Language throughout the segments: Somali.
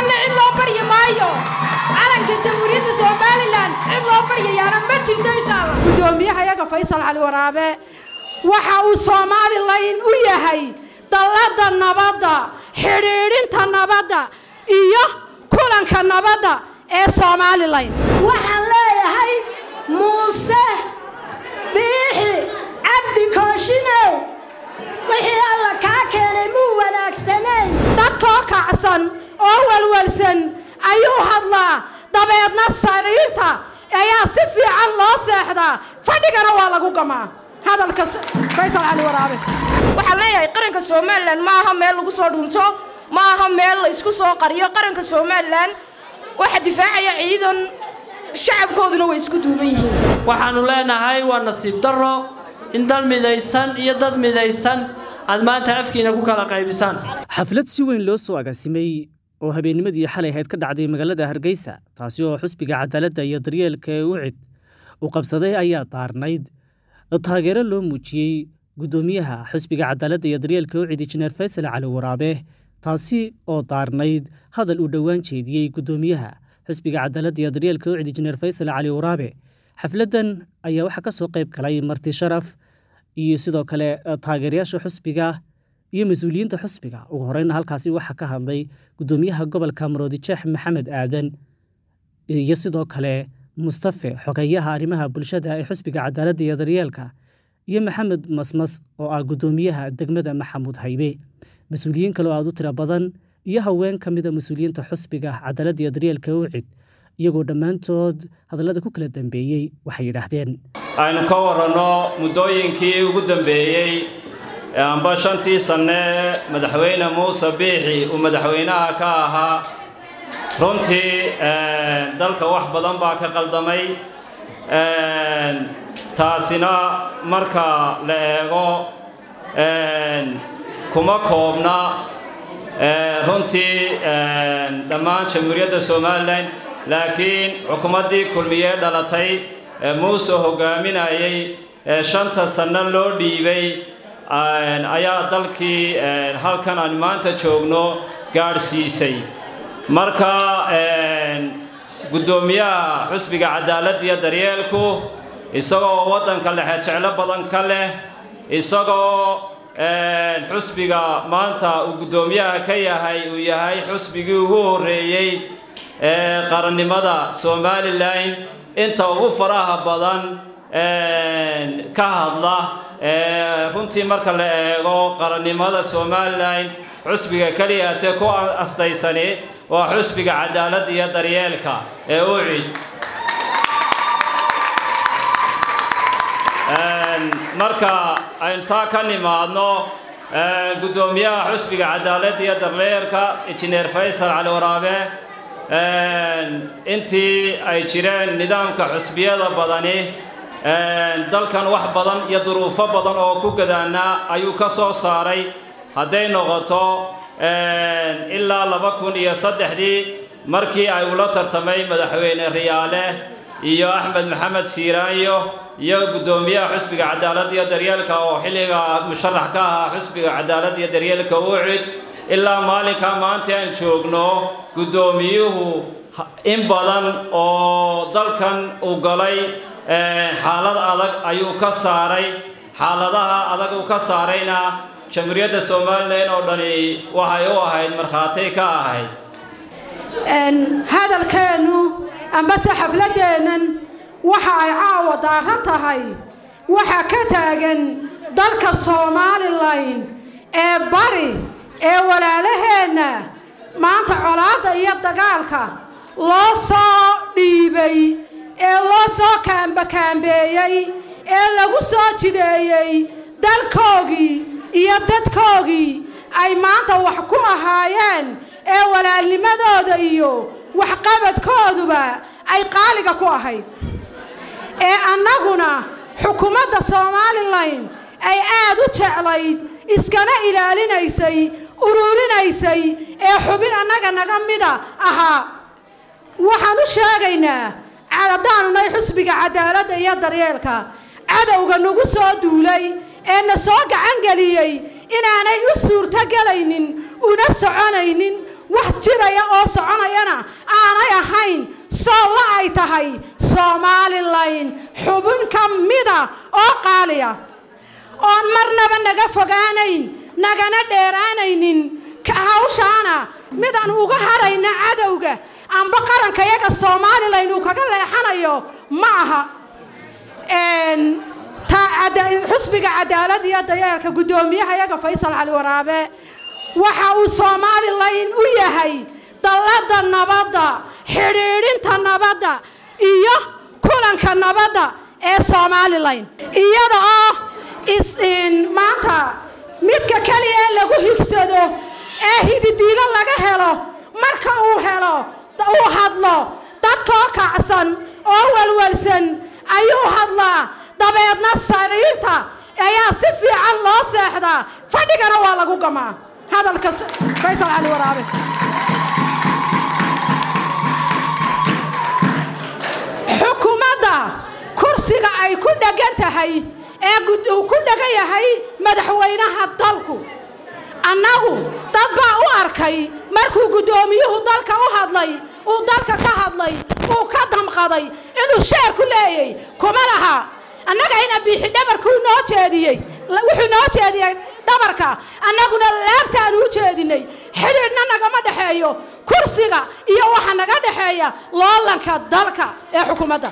somalilan cid loo baryi maayo calanka jamhuuriyadda somalilan cid loo baryayaana ma jirto insha allah gudoomiyahayaga faysal cali waraabe waxa uu somalilan u yahay dallada nabadda xidhiidhinta nabadda iyo kulanka nabadda ee somalilan waxaan leeyahay muuse biixi cabdi kooshinow wixii alla kaa keenay muu wanaagsanayn dadkoo kacsan oo walwalsan ayuu hadlaa dabeedna sariirta ayaa si fiican loo seexdaa fadhigana waa lagu gamaa hadalka faysal cali waraabe waxaan leeyahay qaranka somalilan ma aha meel lagu soo dhunto ma aha meel la isku soo qariyo qaranka somalilan waxa difaacaya ciidan shacabkooduna way isku duuban yihiin waxaannu leenahay waa nasiib darro in dal midaysan iyo dad midaysan aad maanta afkiina ku kala qaybisaan xaflad si weyn loo soo agaasimay oo habeennimadii xalay ahayd ka dhacday magaalada hargeysa taasi oo xusbiga cadaaladda iyo daryeelka ee ucid uu qabsaday ayaa daarnayd taageero loo muujiyey guddoomiyaha xusbiga cadaaladda iyo daryeelka ucid injineer faysal cali waraabe taasi oo daarnayd hadal uu dhowaan jeediyey guddoomiyaha xusbiga cadaaladda iyo daryeelka ucid injineer faysal cali waraabe xafladdan ayaa waxaa ka soo qayb galay marti sharaf iyo sidoo kale taageerayaasha xusbiga iyo mas-uuliyiinta xusbiga ugu horeyna halkaasi waxaa ka hadlay guddoomiyaha gobolka maroodijeex maxamed aadan iyo sidoo kale mustafe xogeyaha arrimaha bulshada ee xusbiga cadaaladda iyo daryeelka iyo maxamed masmas oo ah guddoomiyaha degmada maxamuud haybe mas-uuliyiin kale oo aad u tiro badan iyo haween ka mida mas-uuliyiinta xusbiga cadaaladda iyo daryeelka ucid iyagoo dhammaantood hadallada ku kala dambeeyey waxay yidhaahdeen aynu ka waranno muddooyinkii ugu dambeeyey amba shantii sanne madaxweyne muuse biixi uu madaxweynaha ka ahaa runtii dalka wax badan baa ka qaldamay taasina marka la eego kuma koobna runtii dhammaan jamhuuriyadda somalilan laakiin xukuumaddii kulmiyee dhalatay muuse hogaaminayay shanta sanno loo dhiibay ayaa dalkii halkan aan maanta joogno gaadhsiisay marka guddoomiyaha xusbiga cadaaladda iyo daryeelku isagoo waddanka lexe jeclo badan ka leh isagoo xusbiga maanta uu guddoomiyaha ka yahay uu yahay xusbigii ugu horreeyey ee qarannimada somalilan inta ugu faraha badan ka hadla runtii marka la eego qarannimada somalilan xusbiga keliyaatee ku astaysani waa xusbiga cadaaladda iyo daryeelka ee ucid marka aynu taa ka nimaadno guddoomiyaha xusbiga cadaaladda iyo daryeelka injineer faysal cali waraabe intii ay jireen nidaamka xusbiyada badani dalkan wax badan iyo duruufo badan oo ku gadaanaa ayuu ka soo saaray hadday noqoto ilaa laba kun iyo saddexdii markii ay ula tartamay madaxweyne riyaale iyo axmed maxamed siiraanyo iyo guddoomiyaha xusbiga cadaaladda iyo daryeelka oo xilliga musharax ka ahaa xusbiga cadaaladda iyo daryeelka ucid ilaa maalinka maanta aan joogno guddoomiyuhu in badan oo dalkan uu galay xaalad adag ayuu ka saaray xaaladaha adag uu ka saarayna jamhuuriyadda somalilan oo dhani waxay u ahayd markhaati ka ahayd hadalkeennu ambase xafladdeennan waxa ay caawa daaran tahay waxa ka taagan dalka somalilan ee bari ee walaalaheenna maanta colaadda iyo dagaalka loo soo dhiibay ee loo soo kaambakaambeeyey ee lagu soo jideeyey dalkoogii iyo dadkoogii ay maanta wax ku ahaayeen ee walaalnimadooda iyo waxqabadkooduba ay qaaliga ku ahayd ee annaguna xukuumadda somalilan ay aad u jeclayd iskana ilaalinaysay ururinaysay ee xubin annaga naga mida ahaa waxaan u sheegaynaa haddaanunay xusbiga cadaaladda iyo daryeelka cadowga nagu soo duulay ee na soo gacangeliyey inaanay u suurtogelaynin una soconaynin wax jiraya oo socon sheegayana aanay ahayn soolla ay tahay somalilan xubin ka mida oo qaaliya oon marnaba naga fogaanayn nagana dheeraanaynin hawshaana midaan uga hadhayna cadowga amba qaranka yaga somalilan uu kaga leexanayo ma aha xusbiga cadaalad iyo dayeelka guddoomiyaha yaga faysal cali waraabe waxa uu somalilan u yahay dallada nabadda xidhiidhinta nabadda iyo kulanka nabadda ee somalilan iyada oo maanta midka keliya ee lagu higsado ee hididiilo laga helo marka uu helo uu hadlo dadkoo kacsan oo walwalsan ayuu hadlaa dabeedna sariirta ayaa si fiican loo seexdaa fadhigana waa lagu gamaa hadalka faysal cali waraabe xukuumadda kursiga ay ku dhegan tahay ee uu ku dhegan yahay madaxweynaha dalku annagu dad baa u arkay markuu guddoomiyuhu dalka u hadlay uu dalka ka hadlay uu ka damqaday inuu sheer ku leeyay kuma laha annaga ina biixi dhabarkuu noo jeediyey wuxuu noo jeediyey dhabarka annaguna laabtaanu u jeedinay xidhiidhna nagama dhexeeyo kursiga iyo waxa naga dhexeeya loolanka dalka ee xukuumadda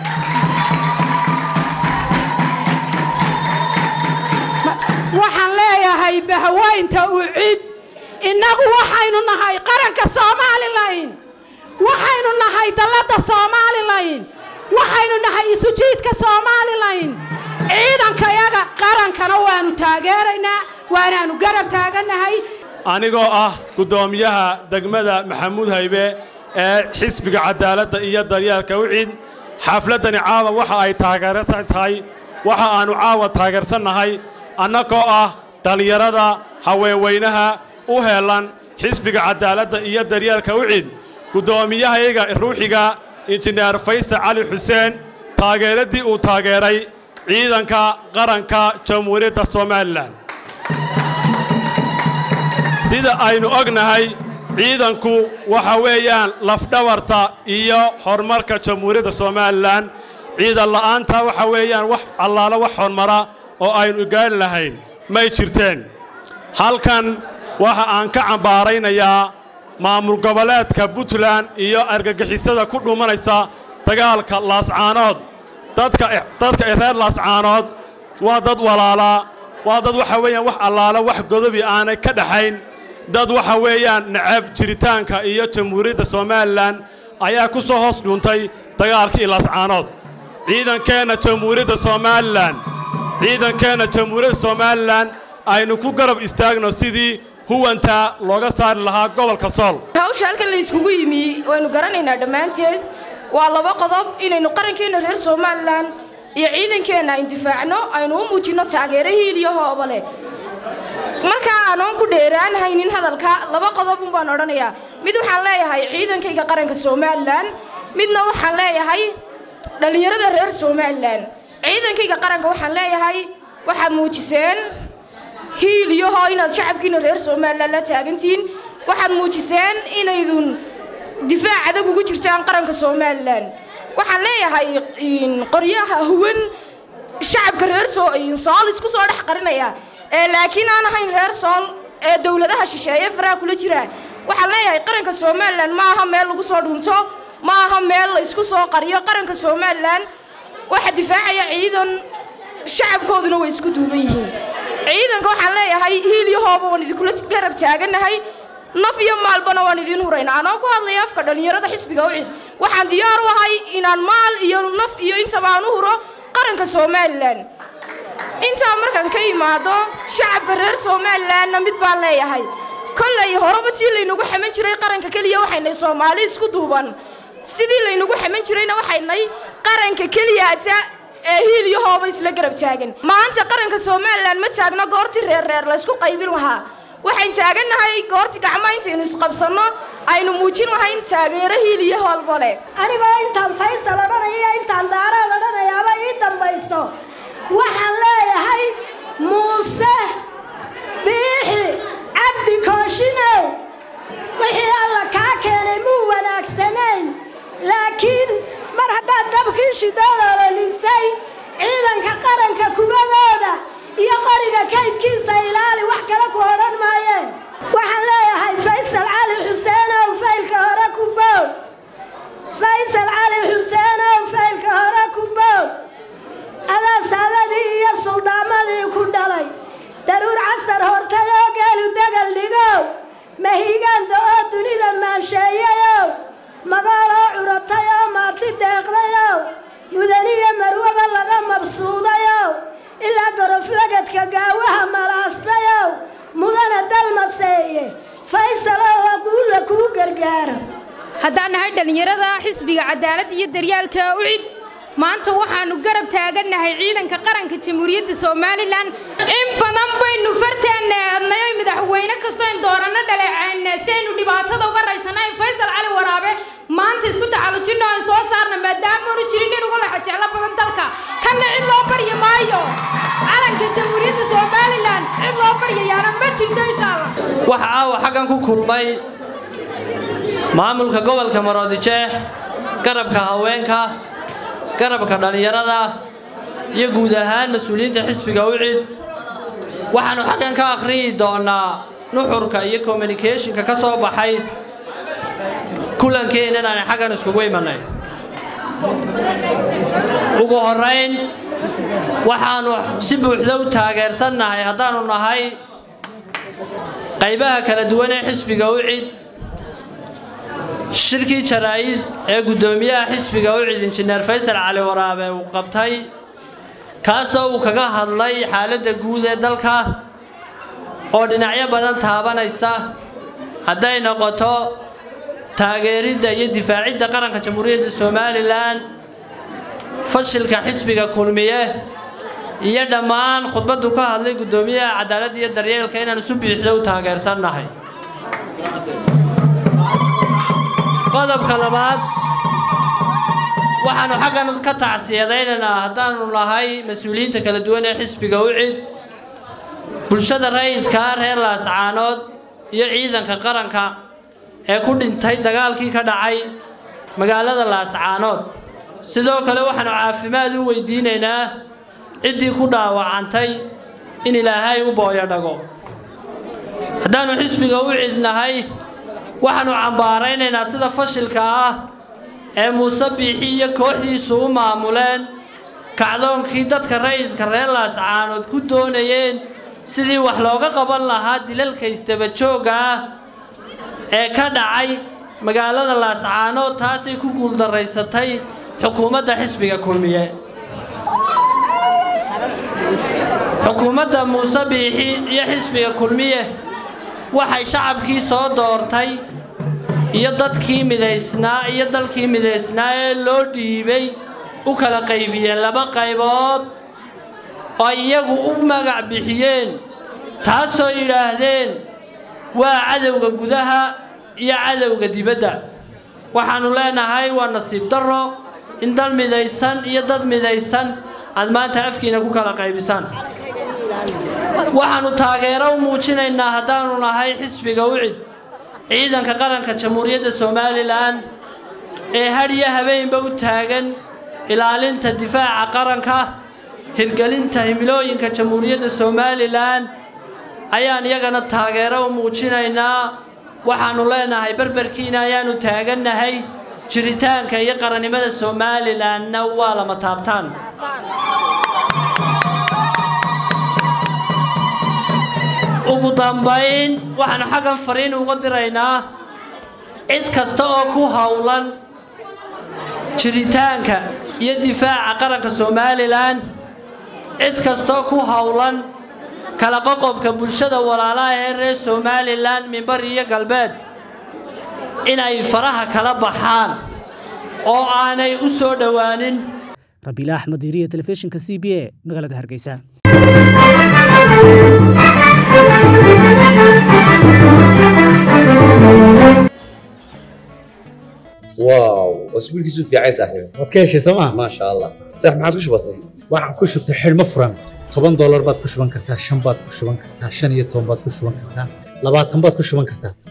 waxaan leeyahay bahweynta u cid innagu waxaynu nahay qaranka somalilan waxaynu nahay dalladda somalilan waxaynu nahay isujiidka somalilan ciidankayaga qarankana waanu taageeraynaa waanaanu garab taagannahay anigoo ah guddoomiyaha degmada maxamuud haybe ee xisbiga cadaaladda iyo daryeelka wicid xafladdani caawa waxa ay taageersan tahay waxa aannu caawa taageersannahay annagoo ah dhallinyarada haweenweynaha u heellan xisbiga cadaaladda iyo daryeelka wicid guddoomiyahayaga ruuxiga injineer faysal cali xuseen taageeraddii uu taageeray ciidanka qaranka jamhuuriyadda somalilan sida aynu ognahay ciidanku waxa weeyaan lafdhabarta iyo horumarka jamhuuriyadda somalilan ciidan la'aanta waxa weeyaan wax allaalo wax horumara oo aynu gaari lahayn may jirteen halkan waxa aan ka cambaaraynayaa maamul goboleedka puntland iyo argagixisada ku dhumanaysa dagaalka laascaanood dadka dadka reer laascaanood waa dad walaalaa waa dad waxa weeyaan wax allaalo wax godobi aanay ka dhaxayn dad waxa weeyaan nacab jiritaanka iyo jamhuuriyadda somalilan ayaa ku soo hoos dhuuntay dagaalkii laascaanood ciidankeenna jamhuuriyadda somalilan ciidankeenna jamhuuriyadda somalilan aynu ku garab istaagno sidii huwanta looga saari lahaa gobolka sool hawsha halkan la iskugu yimi waynu garanaynaa dhammaanteed waa laba qodob inaynu qarankeenna reer somalilan iyo ciidankeenna indifaacno aynu u muujinno taageero hiiliyo hooba leh markaa aanoon ku dheeraanhaynin hadalka laba qodob un baan odhanayaa mid waxaan leeyahay ciidankayga qaranka somalilan midna waxaan leeyahay dhallinyarada reer somalilan ciidankayga qaranka waxaan leeyahay waxaad muujiseen hiil iyo hoo inaad shacabkiina reer somalilan la taagantihiin waxaad muujiseen inaydun difaac adag ugu jirtaan qaranka somalilan waxaan leeyahay qoryaha huwan shacabka reer sool isku soo dhex qarinaya ee laakiin aan ahayn reer sool ee dowladaha shisheeye faraha kula jira waxaan leeyahay qaranka somalilan ma aha meel lagu soo dhunto ma aha meel la isku soo qariyo qaranka somalilan waxa difaacaya ciidan shacabkooduna way isku duuban yihiin ciidanka waxaan leeyahay hiil iyo hooba waan idinkula garab taaganahay naf iyo maalbana waan idiin huraynaa anoo ku hadlaya afka dhallinyarada xisbiga u cid waxaan diyaar u ahay inaan maal iyo naf iyo intaba aan u huro qaranka somalilan intaa markaan ka imaado shacabka reer somalilanna mid baan leeyahay kollay horeba tii laynagu xaman jiray qaranka keliya waxaynay soomaali isku duuban sidii laynagu xaman jirayna waxaynay qaranka keliyaata ee hiil iyo hooba isla garab taagan maanta qaranka somalilan ma taagno goortii reerreer laysku qaybin lahaa waxayn taagannahay goortii gacmo intaynu isqabsanno aynu muujin lahayn taageero hiil iyo hoolba leh anigoo intaan faysal odhanaya iyo intaan daaraad odhanayaaba ii dambayso waxaan leeyahay muuse biixi cabdi kooshinow wixii alla kaa keenay muu wanaag haddaan nahay dhallinyarada xisbiga cadaaladda iyo daryaalka ucid maanta waxaannu garab taagannahay ciidanka qaranka jamhuuriyadda somalilan in badan baynu farteenna eednay oy madaxweyne kastoo in dooranno dhaleeceenne si aynu dhibaatada uga raysanayn faysal cali waraabe maanta isku tacallujinno aan soo saarna maadaamaanu jirin in uga lexa jeclo badan dalka kanna cid loo baryi maayo calanka jamhuuriyadda somalilan cid loo baryayaana ma jirto insha allah waxa caawa xaggan ku kulmay maamulka gobolka maroodijeex garabka haweenka garabka dhallinyarada iyo guud ahaan mas-uuliyiinta xisbiga ucid waxaannu xaggan ka akhriyi doonnaa nuxurka iyo communicationka ka soo baxay kulankeennan aan xaggan iskugu imannay ugu horrayn waxaannu si buuxda u taageersannahay haddaannu nahay qaybaha kala duwan ee xisbiga ucid shirkii jaraa'id ee guddoomiyaha xisbiga ucid injineer faysal cali waraabe uu qabtay kaasoo uu kaga hadlay xaaladda guud ee dalka oo dhinacyo badan taabanaysa hadday noqoto taageeridda iyo difaacidda qaranka jamhuuriyadda somalilan fashilka xisbiga kulmiye iyo dhammaan khudbaddu ka hadlay guddoomiyaha cadaaladda iyo daryeelka inaan isu biixda u taageersannahay qodobka labaad waxaannu xaggan ka tacsiyadaynaynaa haddaannu nahay mas-uuliyiinta kala duwan ee xisbiga ucid bulshada rayidkaa reer laascaanood iyo ciidanka qaranka ee ku dhintay dagaalkii ka dhacay magaalada laascaanood sidoo kale waxaannu caafimaad u weydiinaynaa ciddii ku dhaawacantay in ilaahay u booyo dhago haddaannu xisbiga ucid nahay waxaannu cambaaraynaynaa sida fashilka ah ee muuse biixi iyo kooxdiisu u maamuleen kacdoonkii dadka rayidka reer laascaanood ku doonayeen sidii wax looga qaban lahaa dilalka isdabajoogga ah ee ka dhacay magaalada laascaanood taasay ku guuldaraysatay xukuumadda xisbiga kulmiye xukuumadda muuse biixi iyo xisbiga kulmiye waxay shacabkii soo doortay iyo dadkii midaysnaa iyo dalkii midaysnaa ee loo dhiibay u kala qaybiyeen laba qaybood oo ay iyagu u magac bixiyeen taasoo yidhaahdeen waa cadowga gudaha iyo cadowga dibadda waxaannu leenahay waa nasiib darro in dal midaysan iyo dad midaysan aad maanta afkiina ku kala qaybisaan waxaannu taageero u muujinaynaa haddaannu nahay xisbiga ucid ciidanka qaranka jamhuuriyadda somalilan ee hadhiyo habeenba u taagan ilaalinta difaaca qaranka hirgelinta himilooyinka jamhuuriyadda somalilan ayaan iyagana taageero u muujinaynaa waxaannu leenahay berberkiina ayaannu taagannahay jiritaanka iyo qarannimada somalilanna waa lama taabtaan ugu dambayn waxaannu xaggan fariin uga diraynaa cid kasta oo ku howlan jiritaanka iyo difaaca qaranka somalilan cid kastaoo ku howlan kala qoqobka bulshada walaalaha ee reer somalilan mimbar iyo galbeed inay faraha kala baxaan oo aanay u soo dhowaanin rabiila axmed diiriya telefishinka c b a magaalada hargeysa واو واسبوع كيسو في عايز صاحبي waad ka heshay sooma ما شاء الله صح ما عادش بسيط waxaan ku shubtay xidhmo furan toban doolar baad ku shuban kartaa shan baad ku shuban kartaa shan iyo toban baad ku shuban kartaa labaatan baad ku shuban kartaa